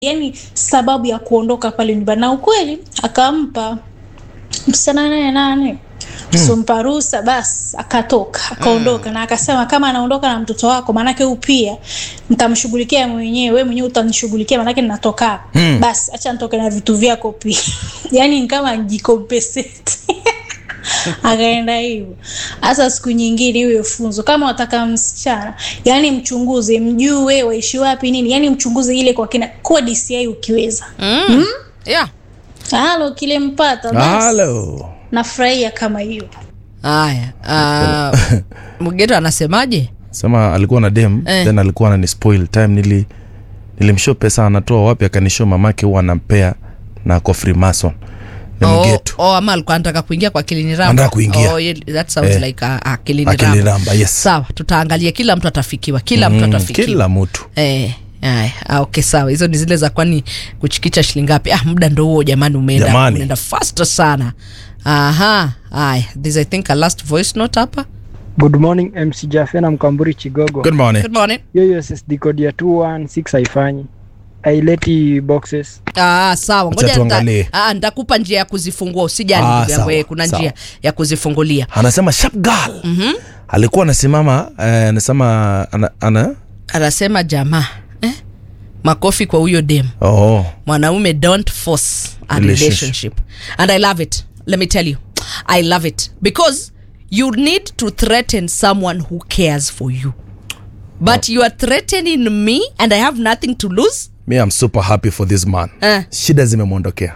yani sababu ya kuondoka pale nyumbani, na ukweli akampa msichana nane nane sompa ruhusa basi akatoka akaondoka, na akasema kama anaondoka na mtoto wako, maanake huu pia nitamshughulikia mwenyewe, wewe mwenyewe utanishughulikia, maanake ninatoka hapa. Mm. basi acha nitoke na vitu vyako pia yani ni kama jikompensate akaenda hivyo. Hasa siku nyingine iwe funzo, kama wataka msichana, yani mchunguze, mjue waishi wapi nini, yani mchunguze ile kwa kina, kwa DCI ukiweza. Mm. Yeah. Halo, kilempata basi, halo nafurahia kama hiyo. Haya. Uh, Mgeto anasemaje? sema alikuwa na dem Eh. then alikuwa anani spoil time nili nilimshow pesa anatoa wapi akanishow mamake huwa anampea na ako freemason ni Oh, mgeto oh, ama alikuwa anataka kuingia kwa Kilini Ramba. Anataka kuingia. Oh, yeah, that sounds Eh. like a, a Kilini Akili Ramba. Ramba, yes. Sawa, tutaangalia kila mtu atafikiwa, kila mtu Mm, atafikiwa. kila mtu Eh, haya, ah, okay sawa. Hizo ni zile za kwani kuchikicha shilingi ngapi? Ah, muda ndo huo jamani, umeenda Jamani. unaenda faster sana. Aha, haya. This I think a last voice note hapa. Good morning MC Jafe na Mkamburi Chigogo. good morning Good morning. Hiyo SSD code ya 216 haifanyi. Haileti boxes. Ah, sawa. Acha Ngoja tuangalie. nita, ah, nitakupa njia ya kuzifungua. Usijali Ah, ndugu yangu, sawa, eh, kuna sawa. njia ya kuzifungulia. anasema sharp girl alikuwa anasimama eh, anasema ana, ana Anasema jamaa, eh? Makofi kwa huyo dem. oh mwanaume don't force a Relationship. relationship and i love it let me tell you i love it because you need to threaten someone who cares for you but you are threatening me and i have nothing to lose me I'm super happy for this man Eh. shida zimemwondokea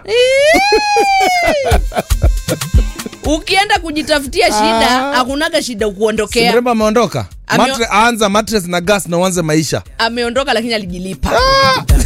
ukienda kujitafutia shida hakunaga shida kuondokea mrembo ameondoka Ameo- Matre, anza mattress na gas na uanze maisha ameondoka lakini alijilipa